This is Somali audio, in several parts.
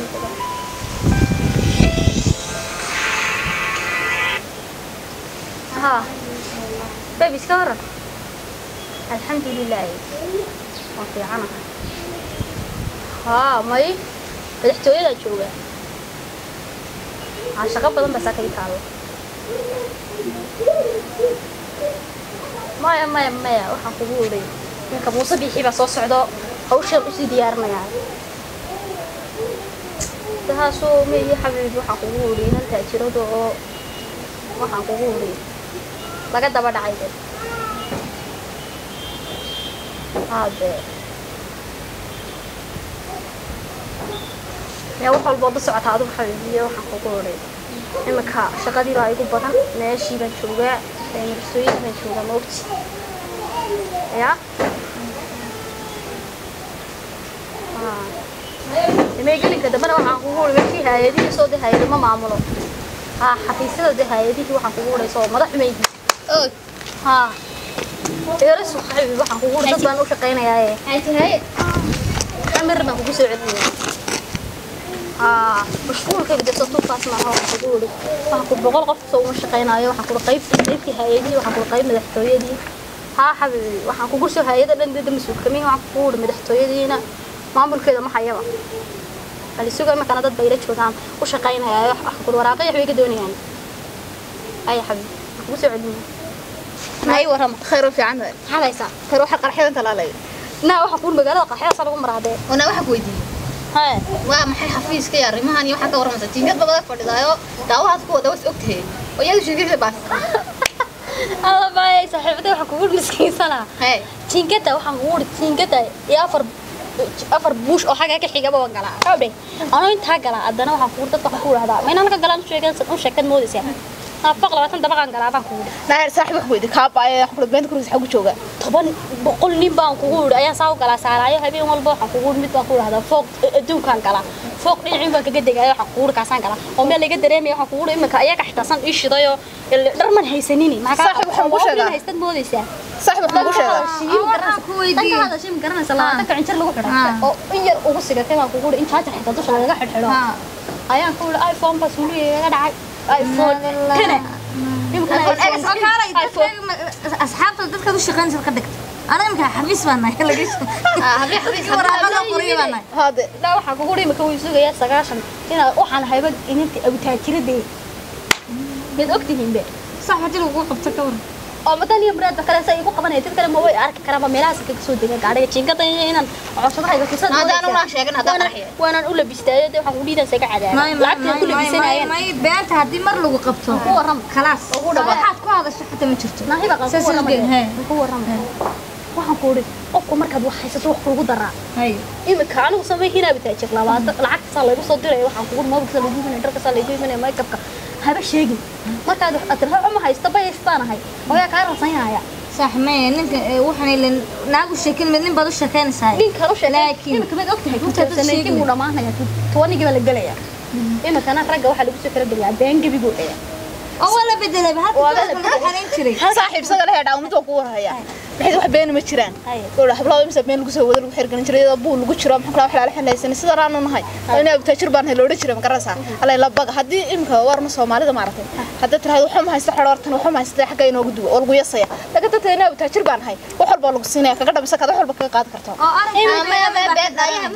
ها بيبي سكورة الحمد لله وفي عنها ها ماي madaxtooyada jooga aa shaqo badan baa saaka ii taalo maya maya maya waxaan kugu oray ninka muuse biixi baa soo socdo hawshaan usii diyaarinayaa tahaasoo meeyi xabiib waxaan kugu oray nan taajirada oo waxaan kugu oray laga daba dhacay de haade yaa wax walba wada socotaa adigu xabiibiyo waxaan kugu oray iminka shaqadii baa igu badan meeshii baan joogaa marsooyinka baan joogaa maogti ya meegelinka dambena waxaan kugu oray meeshii hay-adihii soo de hay-ado ma maamulo ha xafiisyada de hay-adihii waxaan kugu oray soo madax xumaydi ha eerasu xabiib waxaan kugu oray dad baan u shaqaynayaaye amir baan kugu soo celinaya aa mashquulka bidasa tuufaas maaha waxaan kugu oray waxaan ku boqol qof soo uma shaqaynayo waxaan kula qayb qaybtii hay-adihii waxaan kula qayb madaxtooyadii haa xabiibi waxaan kugu soo hay-ada dhan dada mas-uulkamiin waxaan kugu oray madaxtooyadiina maamulkeeda ma hayaba alisuga imakana dad bayla joogaan u shaqaynayaayo waxaan kula waraaqay waxbay ka doonayaan aya xabiibi waxaan kugu soo celinaya maay warama khayr u fiican tahay maxaad haysaa khayr waxa qarxadan talaalay naa waxaan kugu magaalada qarxadaasa lagu maraadee wana waxa ku weydiiyey haye waa maxay xafiiska iyo arrimahan iyo waxaa ka warramaysa jiingad babada fadhidaayo daawahaas kuwa dawas ogtahay oo iyadu sheegaysa baas alla baayay saaxiibada waxaan kugu miskiinsanaa hee jiingada waxaan kugu uri jiingada iyo afar afar buush oo xagga ka xigaba waan galaa xawdhe anoo intaa galaa haddana waxaan kugu dadka waxaan ku idhahdaa ma inaan halka galaan sheegan u sheekad moodaysaa afaq labaatan dabaqaan galaa baan kugu idhi naayar saaxiib wax weydi kaa baaya wax kula beenta kuris xagu jooga toban boqol nin baan kugu idhi ayaan saa u galaa saaraayo habeen walba waxaan kugu idhi mid baan ku idhahdaa fooq adduunkaan galaa fooq dhinacin baan kaga degaayo waxaan kugu idhi kaasaan galaa oo meel laga dareemaya waxaan kugu idhi iminka ayaga xitaasan ii shidayoo dhar man haysanini Saaxiib, waxaan kuu sheegaa. haystad moodaysaa saaxiib wax kugu sheega danka hadashii ma garanaysa labaatanka cinjir lagu xidhay oo in yar ugu sigatay baan kugu idhi in jaajar xitaa dusha lagaga xidhxidho ayaan ku idhi iphone baa suuliga iga dhacay iphone tene asxaabta dadkaad u shaqaynaysa ka dhigta aniga imika xafiis baan nahay laga waraaqada qoriyo baan nahay haade dhaa waxaa kugu idhi imika way sugayaa sagaashan inaa waxaan hayba ininta abutaajiradee miyaad ogtihiinbe sax hadii lagu qabto ka waran oo madan iyo muraadba kale sa igu qabanaya dad kale ma way arki karaanba meelahaas kaga soo degan gaadhiga jiingada iyo inaan codsadahayga fursad haddaan unaa sheegin haddaan qarxiye waanaan u labistaayo dee waxaan kudhiidan saga cadaaba lacagtaan ku labisanayeen may beenta haddii mar lagu qabto ku warrama khalaas Ugu dhawaad. waxaad ku hadasho xataa ma jirto naahiba qan Saas ku warrama isgeed, hee. ku warrama waxaan ku idhi qofku markaad wax haysato wax kuugu daraa hay imika anigu samay hinaa bitaajir labaatan lacagtasaa laygu soo diraya waxaan kugu mobilkasaa laygu imanaya dharkasaa laygu imanaya makeupka haba sheegin markaad wax aad tirhaa uma haysta bayaystaan ahay oyaa kaa ransan yaaya sax maya ninka eh, waxaan ilan naagu sheekin mid nin baad u sheekaynaysaa ninkan u sheegay Laakiin- imika mid ogtahay Intaad u kutarsanaykin sheegin. wuu dhamaanaya tobanigii baa la gelaya imikana ragga waxaa lagu soo kala geliyaa been gebiguu dhaya oo waa la bedelay halka Waa la dadka lagu xanayn jiray saaxiib isaga la heedhaa mid waa kugu warhaya maxay wax beena ma jiraan Haye. gowdha hablada imisa been lagu soo wada lagu xirgelin jiray iyadoo buu lagu jiro maxaa kala wax laala xillaysan sidan aanu nahay inaa abtaajir baan hay loodhan jiray ma garanaysaa allay la baga haddii imika warna soomaalida maaragtay haddii tiraahdo waxba ma haysta xidhoortan waxba ma haysta xagga inoogu duwa oo lagu yasaya laga dadta inaa abtaajir baan hay wax walba lagu siinaya kaga dhamisa kada wax walba kaga qaadi kartaa oo arrinka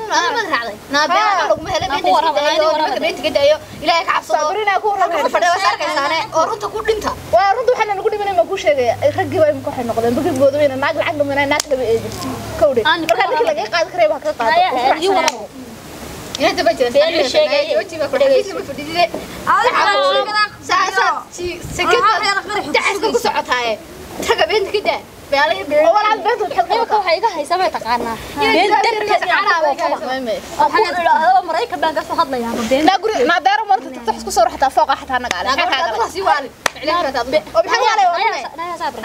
sabrina ku waa runta waxaana lagu dhimanay ma kuu sheegaya raggii baa imika waxay noqdeen bagibgooda weyna naag lacag dhamanay naag laba eedin kowdhe Aan markaa ninkii laga qaadi karaya baa kaga qaada ii warramo walaal beenta waxaad imika waxay iga haysaa may taqaanaa been darteed inaan ku oofaba aan ku idhaahdo maraykan baan kasoo hadlayaaba been naa guri naa deero marta tagta isku soo xataa fooqa xataa naga ale maxaa kaaga oo maxaa waalay naya sabri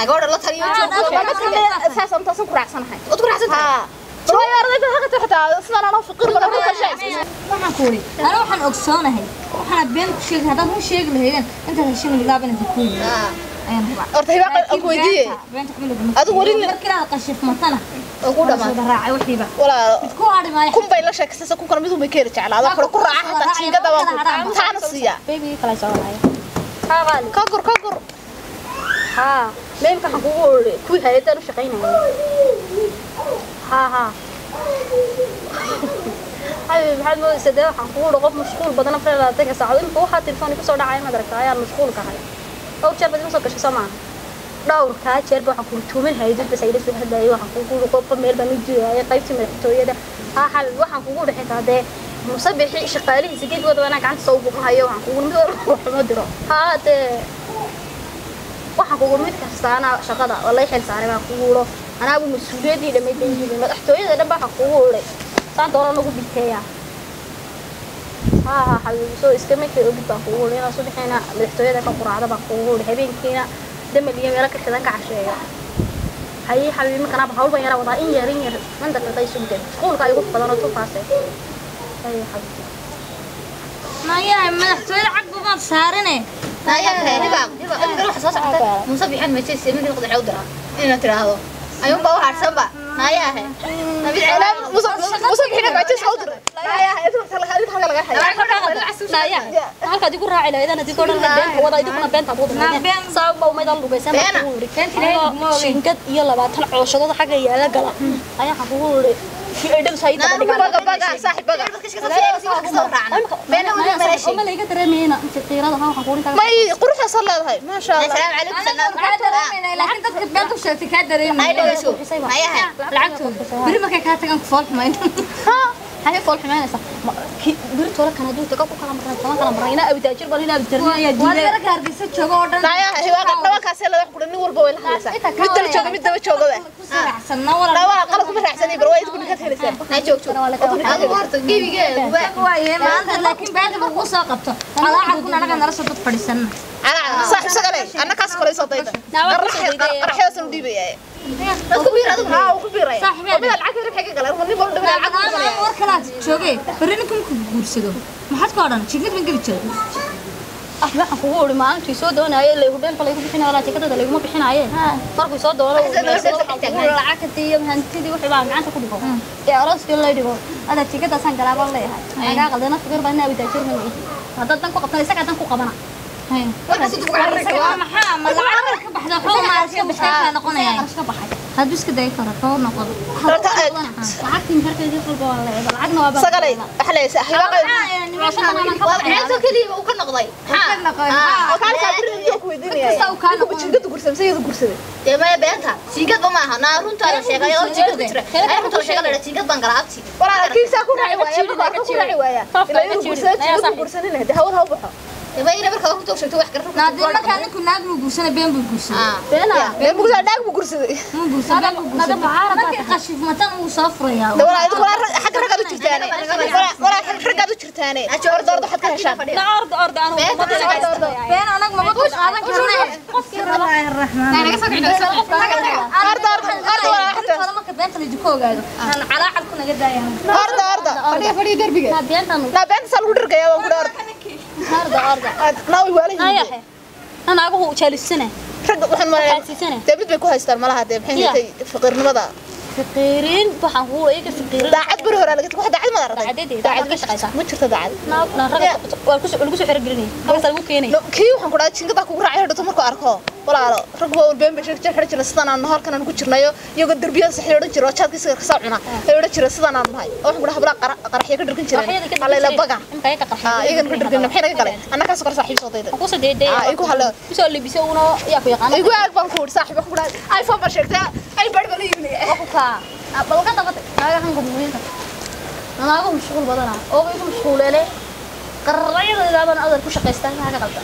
saas aan taasan ku raacsanahay haa waayo ardayda haqata xataa sidaan anoo fiqir badan ka sheegay waxaan ku uri ana waxaan ogsoonahay waxaad been ku sheegay haddaad mu sheegi lahaydeen intaad heshin milaab inaad ku yidhi ayaan rabaa horta hibaa aan ku weydiiyey beenta kuma laguma Adigu weli nin- markii aad qashif matana oo ku dhamaad wada raacay wixiiba walaalo mid ku hadhi maayo kun bay la sheekaysaysa kun kale mid un bay ka heli jeclaada kale ku raaca hataa jiingada baan ku taana siiya baby kala soo walaaya haa qaali ka gur ka gur haa meemka waxaan kugu ori kuwii hay-adaan u shaqaynaya haa haa habibi maxaad moodaysa dee waxaan kugu uri qof mashquul badan afar iyo labaatanka saacad imika waxaa telefoon kusoo dhacaya maad aragta ayaan mashquul kahay dhowr jeer baad iga soo gashay soo maaha dhowrkaa jeerba waxaan kugu tuumin hayadid bas ayla soo hadlayay waxaan kugu uri qofka meel baan u jiwaayay qaybtii madaxtooyada haa xal waxaan kugu uri xitaa dee musabixi shaqaalihiisa geedkooda wanaa gacanta soo ugumahayo waxaan kugu mid walba waxuma diro haa dee waxaan kugu mid kastaana shaqada oo lay xil saaray baan kugu uro anaagu mas-uuliyaddii dhammayd bay yidhi madaxtooyada dhan baa waxaan kugu uray saan doona nagu biteeya haa haa xabiibi soo iska markay ogid baan kugu uri inaan subaxiina madaxtooyada ka quraacda baan kugu uri habeenkiina damal iyo meelo ka xidan ka casheeyo haye xabiibi markanaaba hawl ban yaraa wadaa in yar in yar man daqiiqa isu ged iskuulka igu badan oo tufaase haye xabiibi mayahay madaxtooyada cag bumaad saarine musabixan meeshay ninka qodxa u dira inaa tiraahdo ayuun baa u harsanba naayahe musa bixina baatis ha u diray halka laga haya halkaad igu raaci lahayd anad igu odhan lahayd beenta wada idikuna beenta aad Naa wadanaydeen been- sabab baa umayd aan lugaysan baan Beena. kugu uri Beenta ilaahay kuma ogeyn. shingad iyo labaatan cooshadooda xagga yaala gala ayaa waxaan kugu uri kii ay dhagsa ii daba dhigaan baga baga saaxib baga ma layga dareemayna inta qiirada ha waxaan kugu intaa may quruxdaasoo leedahay maasha allah anaga kaa dareemayna laakiin dadka beenta u sheegtay kaa dareemayna lacagtooda beri markay kaa tagaan kufool xumayn haye fool xumaynaysa birtoola kana duurta ka ku kala marnay kama kala marnay inaa abitaajir bal inaa abitaajir ayaa waa diiday dara gaargaysa joogo oo dhan naayaha hiwaaqa dhabankaasee leedahay kudhan nin walba way la hadlaysaa mid daba jooga mid daba jooga we ku saraacsanna walaal dhawaa qalad kuma raacsanay bar waa idinku ninkaad helaysaan waaye maanta laakiin beenta kugu soo qabto alaacarkun anaga nala soo dad fadhiisana calaa saaxib sagale annakaas kolayso dayda qaraxyadaasanu dhiibayaaye haa uu ku biiraya Saaxibeed. oo midaa lacag ribxay ka galeen nin walba midaa lacag ku galanaya war kalaad joogee beri ninka markuu guursado maxaad ka odhan jigad ma geli jiray ah waxaan kugu uri maalintii soo doonayay ilaa hudheelka laygu bixinayo walaa tikadada layguma bixinaaye markuu soo doono lacagtii iyo hantidii wixii baa gacanta ku dhigo ee arooskii lay dhigo ada tikadaasaan galaabaan leeyahay anagaa qaldana fikir baa inaa abitaajir ma nihi haddaad dan ku qabtan isagaa dan ku qabana waa maxaa ma lacag ka baxda xoo ma iska bixaa noqonaya qarash ka baxay haduu iska day karo koo noqdo lacagtii meherkeedii walba waa leeyahay lacagna waa sagale waxa leeysa hiwaaqa oo kaalkaa biri iyo ku weydiinaya Kasta uu kaa ninka bujingada gursaday mise iyadu gursaday walaa kiisaa ku raaci waaya marka arka ku raaci waaya ilaa iyadu gursada jingada gursanina dee hawl ha u baxo naadii markaa ninku naag buu guursanay been buu guursaday beena dee mugsaa dhaag buu gursaday muu guursaday been buu nada guursaday mucaarad baa markii qashifmatan uu soo furayaa dee walaa idinku walaa rag- xagga raggaad u jirtaane walaa walaa xagga raggaad u jirtaane orda orda waxaad ka heshaan na orda orda anu been anag maba ku qaadan karne bismillaahi raxmaan orda orda orda walaa xagga hore marka beenta la jiko ogaado aan calaacal ku naga daayaan orda orda na beentan naa beenta saa lagu dhirgaya waan ku orda orda orda naa way waala yihiin ayahe anaagu jaalisana ragga waxaan malaya xaasiisana dee mid bay ku haystaan malaha dee maxay Ya. haytay faqiirnimada fiqiirin waxaan kugu iyaga fiqiirin daacad beri hore laga wax daacad ma aragtay Daacaddeedii, daacad ka shaqaysaa. ma jirto daacad na na raga waa ku lagu soo xirigelinay halkaas lagu keenay No, kii waxaan ku dhahay jingadaa kugu raacay hadhowto markuu arko walaalo rag waa walbeen bay sheeg xidhan jira sidaan aan halkan aan ku jirnayo iyagoo derbiyada saxay odhan jira oo jaadkiisa kasoo cuna ay odhan jira sidaan aan nahay oo waxaan ku dhahay hablaha qara- qaraxyo ka dhirgan jireen allayla baga aa iyagan ka dhirgan maxay naga galeen annakaas kor saaxiib soo dayda ku soo deeday Ah, igu halo. ku soo libisay uuna yaa ku yaqaan igu aag baan ku wuri saaxiib waxaan ku dhahay iphone baa sheegtay ay bari baa la yimid ku ka bal ka dabatay naaga hanka muhiimka naaga mashquul badana oo igu mashquulele qarrayada ilaaban adar ku shaqaystaa naaga qaldan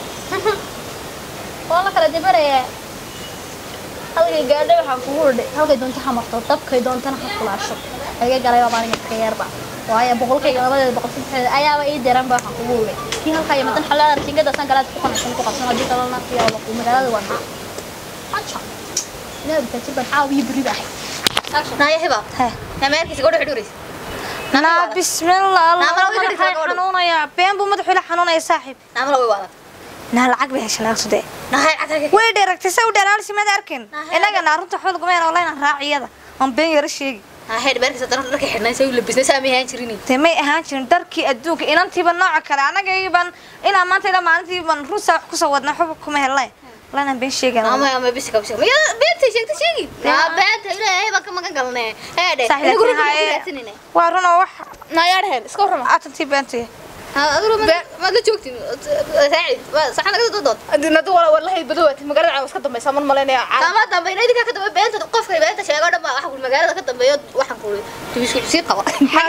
waa la kala dibaraya halkay gaadhay waxaan kugu ridhay halkay doonto ha marto dabkay doontana ha kulaasho iga galay baa aniga ka yarba waayo boqolkayga labadeeda boqol saddexdeeda ayaaba ii diran ba waxaan kugu ridhay kii halkaa iyo madan xalaada jingadaasaan galaad ku qanacsan ku qabsan haddii kalena yaa la magaalada waa haa haja inaa bitaajir baan caawiyo beri baa naa bismillah allah Naa, malaha way madaxay ka dhigtaa gabadhu. xanuunaya been buu madaxu ila xanuunaya saaxiib naa lacag bay heshay laga sudee way dheeragtay se u dheeraalsi mad arkin inaga naa runta xool gumeen oo layna raaciyada aan been yara sheegi ha heer beerkiisa dara dharka xidhnay say u labisnay saa ma ahaan jirin dee may ahaan jirin dharkii adduunka inantiiba nooca kale anagayban inaa maanta ilaa maalintiiban rusa wax kusoo wadna waxba kuma helnay lanaan been sheegana ama ama bisi ka bisi ya beenta sheegta sheegi ya beenta ilaahay baan ka magan galnay heede Sax, anigu laakiin runta haye- raadsanayna waa runoo wax naayaadheen iska warrama atantii beentay ha adigu ma la joogtin saacid saxan laga dood adinadu wala wallahi badowaati magaalada caawa iska dambaysa man malaynaya kama dambayna idinka ka dambeeya beenta qofka beenta sheego dhan baa waxa ku magaalada ka dambeeyo waxaan ku tibisku sii qaba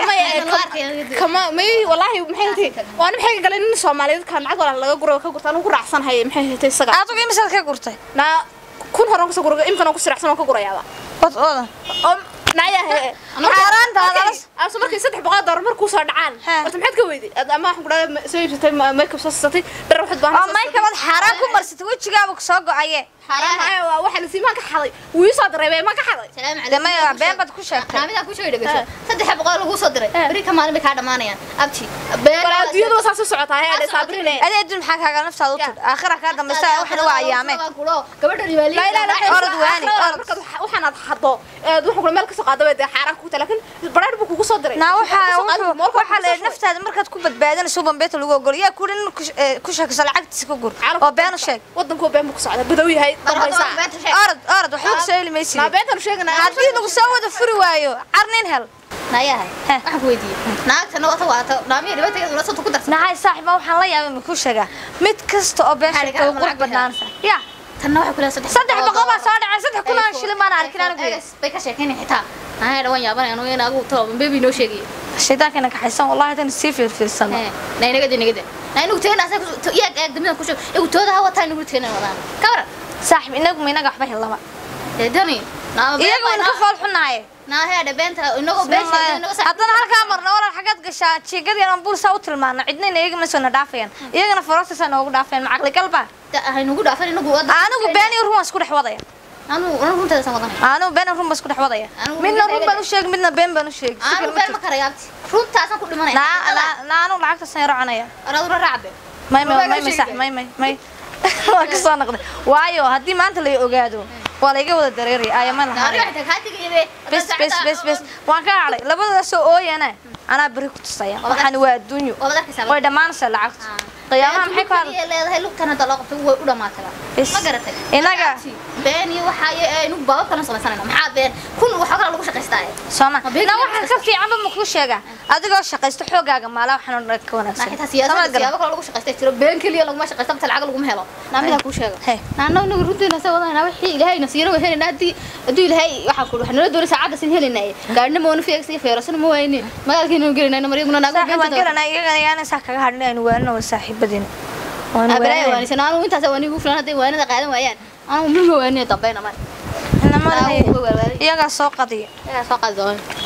kama may wallahi maxay tahay waana maxay ka galeen nin Soomaaliyeed kan lacag wala laga guro ka gurtaan ku raacsanahay maxay tahay isaga adigu imisaad ka gurtay na kun horan ku soo guro imkana ku siracsan ka gurayaaba wad oodan oo naya he xaaraanta hadala asu markay saddex boqol dollar markuu soo dhacaan He. horta maxaad ka weyday Ad- ama waxaan ku dhahay soo iibsatay ma- makeup soo siisatay dhar waxaad baahan oo maykabad xaaraan ku marsatay wejigaaba ku soo go-aye xaraam waa waxa la siimaan ka xaday wuu ii soo dareemay ma ka xaday salaam dee maya been baad ku sheegtay naamida ku sheegay dhageyso saddex boqol lagu soo diray bari ka maalin bay ka dhamaanayaan abti been wala adduunyadu waa saas u socotaa he sabrine adi adduun maxaa kaaga naftaada u tud aakhira kaa dambaysa waxna waa ayaameen gabadha riwaali لا لا لا orod waani, orod. waxaan aad xado aad wax kula meel ka soo qaado bay xaraan ku tahay laakiin bareer buu kugu soo diray naa waxaa wuxuu waxaa la naftaada markaad ku badbaadinayso bambeeta lagu ogol yaa ku dhin ku sheekayso lacagtiisa ku gur oo been u sheeg wadanku been buu ku socdaa badow yahay dambaysa orod orod waxba ku soo heli maysid ma beentan sheegana haddii lagu soo wada furi waayo carnin hel nayahay Heh. waxaan ku weydiiyey naagtana wata waata naamiya dhibaatageedu la soo ku darsan nahay saaxiba waxaan la yaabay ma ku sheegaa mid kasta oo been Maxaa sheegta way laga qurux lacag badnaanaysa ya tanna waxay ku leedahay saddex saddex boqol baa soo dhacay saddex kun aan shilin baan arkin anigu Egas bay ka sheekaynay xitaa nahay dhawan yaabanay anu in agu tolo bebi noo sheegay shaydaankeena kaxaysan wallahi tan sii fiirfiirsano ee naynagada nagada naynugu teena asa yaa eeg damida ku sheeg igu tooda ha wataa nugu teena wadaan ka waran saaxib inagu ma inaga waxba helaba ee dani naama iyaga waynu ka fool xunahay naahay dhabeenta inagoo been sheegay inagoo haddana halkaa marna warar xaggaad gashaa jiigadii aan buursaa u tilmaano cidnayna iyaga ma soo na dhaafayaan iyagana faroostisaa noogu dhaafayaan ma caqli galbaa haynugu dhaafan inagu wada anigu been iyo run waan isku dhex wadaya anu anu runteeda san wadan anigu been iyo run baan isku dhex wadaya Anigu midna runteeda run baan u sheegi midna been baan u sheegi si anu kale ma been ma jirto. karaya abti runtaasan ku dhimanaya naa naa- naa anigu lacagtaasaan yaro cunaya aradura raacde may may Rubaga may may sheegay. sax may may may waa ka soo noqday waayo haddii maanta la ogaado waa la iga wada dareeraya ayama naani lahaa waxay tahay tigaybe bes bes bes bes waan ka hadhay labadaasoo ooyana anaa beri ku tusaya waxaan waa adduunyo waa darkaysaa way dhammaanaysaa lacagta qiyaamaha maxay ku hadlay leedahay lugtan hadda loo qabtay way u dhamaatay Bes. ma garatay Inaga- been iyo waxa iyo aynu baabab kala samaysanayna maxaa been kun waxa kala lagu shaqaystaa sooma Ma beegi na kartaa waxaan ka fiicanba ma kuu sheegaa adigoo shaqaysto xoogaaga maala waxaan oo dhan ka wanaagsan naaxitaa Sama siyaasada garan. siyaabo kala lagu shaqaystay jiro been keliya laguma shaqaysta bata lacag laguma helo naamidaa kuu sheega Hey. naana inagu runteena sa wadayna wixii ilaahayna siina way helayna haddii hadduu ilaahay waxaa ku waxa nala doonay saacadda sin helaynaye gaadhina ma wana fiyeegsa iyo feerasana ma wayne magaalkeena gelinayna maryaguna naago saaxiib waan garanaa iyagana yaanan saa kaga hadhin aynu waanino waa saaxiibadiina waanu abalaaya waaninayn. waanisan anu intaas waanigu filan hadday waanada qaadan waayaan anu mulma waaniyo dambayna mar Inama Aa, lahayn. waa waalwaalay. iyagaa soo qadiya yaa soo qaadi doona